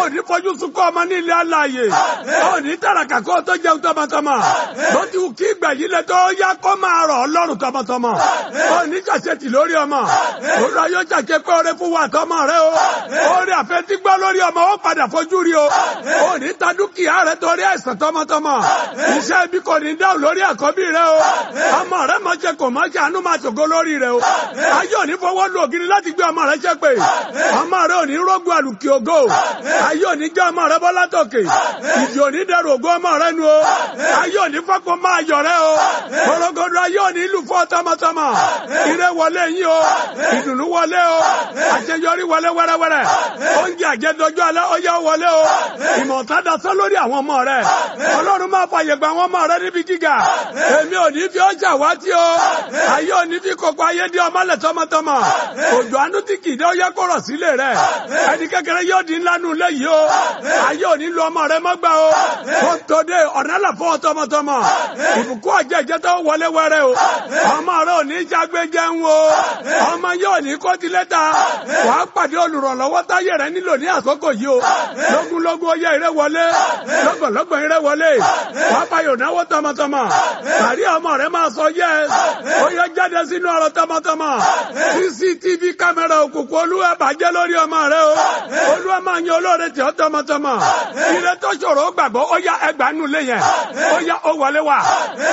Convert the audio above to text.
ní fojú sunkún ọmọ ní ilé aláàyè ó ní tàràkà kó tó jẹun tọmọtọmọ bó ti wù kí ìgbà yìí lẹ tó yá kó máa rọ̀ ọlọ́run tọmọtọmọ ó ní ṣàṣetì lórí ọmọ òun yóò ṣàṣe pé oore fún wa tọmọ rẹ o oore àfẹtí gbọ́ lórí ọmọ ó padà fojú rí o ó ní ta dúkìá rẹ torí àìsàn tọmọtọmọ iṣẹ́ ibi kò ní dáhùn lórí àkọ́bí rẹ o ọmọ rẹ mọ ṣe kò mọ ṣe àánú máa ṣògo lórí rẹ o ayé òní fọwọ́ lu ògiri láti gbé ọmọ rẹ ṣe pé ọmọ rẹ òní rógun àlùkì ògo ayé òní jẹ́ ọmọ rẹ bọ́ látòkè ìdí òní dẹrù ògo ọmọ rẹ nu o ayé òní fọ́pọ̀ máa yọ̀ rẹ o korogodo ayé òní lù fún tọmọtọmọ ire wọlé yín o ìdùnnú wọlé o àṣeyọrí wọlé wẹ́rẹ́wẹ́rẹ́ oúnjẹ àjẹdọjọ́ alẹ́ ọyá wọlé o ìmọ̀ta dasọ́ lórí àwọn ọmọ rẹ ọlọ́run máa fàyè gba àwọn ọmọ rẹ níbi gíga èmi ò ní fi ọjà wá tí o ayé ò ní fi kókó ayé dí ọmọlẹ̀ tọmọtọmọ òjò àánú tí kìí dé ó yẹ kó rọ̀ sílé rẹ ẹni kékeré yóò di ńlá nù léyìí o ayé ò ní lu ọmọ rẹ mọ́gbà o kó tó dé ọ̀nà là fún ọ tọmọtọmọ ìbùkún ọjọ́ ìjẹ́tọ́ wọlé wẹrẹ o ọmọ rẹ ò ní jágbé jẹun o ọmọ yóò ní kó ti lẹ́ta wàá pàdé olùrànlọ́wọ́ táyé rẹ nílò ní àkókò yìí o lógúnlógún ọyẹ ìrẹ wọlé lọ́gbọ̀nlọ́gbọ̀n ìrẹ wọlé wàá payò náwó tọmọtọmọ àrí ọmọ rẹ máa sọ yẹ ó yẹ jáde sínú ọ̀rọ̀ tọmọtọmọ cctv kámẹ́rà òkùnkùn olúwa bàjẹ́ lórí ọmọ rẹ o olúwa máa yan olóore tí ó tọmọtọmọ ire tó ṣòro gbàgbọ́ ó yá ẹgbàá nulẹ̀ yẹn ó yá ó wọlé wá.